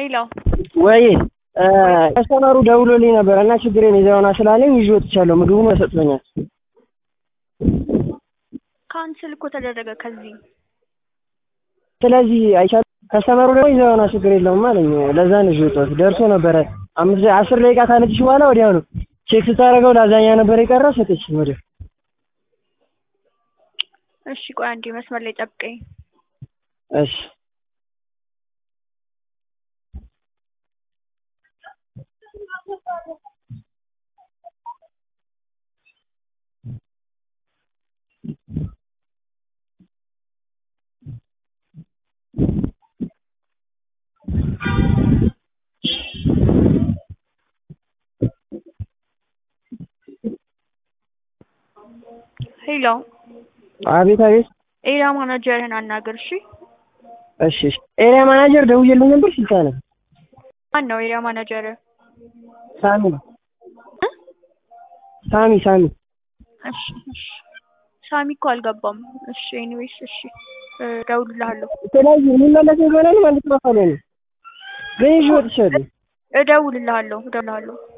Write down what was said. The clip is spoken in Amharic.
ሄሎ ወይ ከስተመሩ ደውሎልኝ ነበር እና ችግሬን ይዘውና ስላለኝ ይዤ ወጥቻለሁ። ምግቡን ተሰጥቶኛል። ካንስል እኮ ተደረገ ከዚህ ስለዚህ አይቻልም። ከስተመሩ ደግሞ ይዘውና ችግር የለውም አለኝ። ለዛ ነው ይዤ ወጣሁት። ደርሶ ነበረ አምስት አስር ደቂቃ ካለችሽ በኋላ ወዲያው ነው ቼክ ስታደርገው ላዛኛ ነበር የቀረ ሰጠችኝ ወዲያው። እሺ ቆይ አንዴ መስመር ላይ ጠብቀኝ። እሺ ሄሎ አቤት አቤት። ኤሪያ ማናጀርህን አናግር እሺ። እሺ እሺ። ኤሪያ ማናጀር ደውዬልኝ ነበር ስልጣነ ማን ነው ኤሪያ ማናጀርህ? ሳሚ ሳሚ ሳሚ እሺ እሺ። ሳሚ እኮ አልገባም። እሺ ኤኒዌይስ እሺ እደውልልሃለሁ ስለዚህ የሚመለስ ይሆናል ማለት ነው። ካለ ነው ግን ይዤ ወጥቻለሁ። እደውልልሃለሁ እደውልልሃለሁ